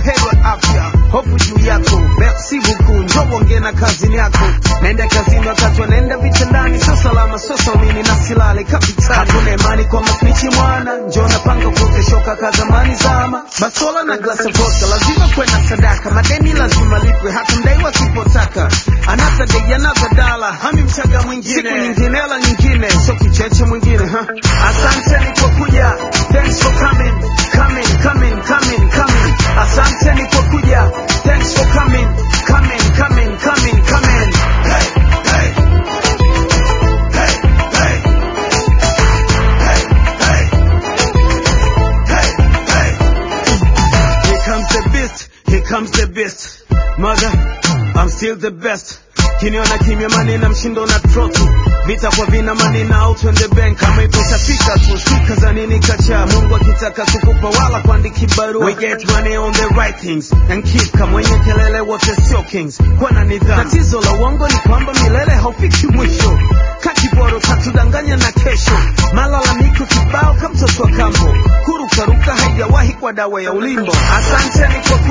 buheri wa afya, hofu juu yako, merci beaucoup, njoo ongea na kazini yako. Naenda kazini wakati wanaenda vitandani, sio salama, sio saumini na silale kapitani. Hakuna imani kwa masnichi mwana, njoo napanga kuteshoka ka zamani zama. Basola na glasi vodka, lazima kuwe na sadaka, madeni lazima lipwe, hata mdaiwa sipotaka. Another day, another dollar, hami mchaga mwingine, siku nyingine, hela nyingine, sio kicheche mwingine ha. Asanteni kwa kuja, thanks for coming, coming, coming, coming, coming. Asanteni kwa kuja, thanks for coming, coming, coming, coming, coming. Hey, hey. Hey, hey. Hey, hey. Hey, hey. Here comes the beast, here comes the beast. Mother, I'm still the best. Kiniona kimya manina mshindo na troti vita kwa vina manina out on the bank kama ipo itafika tu sika za nini kacha Mungu akitaka kukupa wala kuandiki barua we get money on the right things and keep kama mwenye kelele wote sio kings kwa na nidhamu tatizo la uongo ni kwamba milele haufiki mwisho kakiboro katudanganya na kesho malalamiko kibao kama mtoto wa kambo kurukaruka haijawahi kwa dawa ya ulimbo asanteni kwa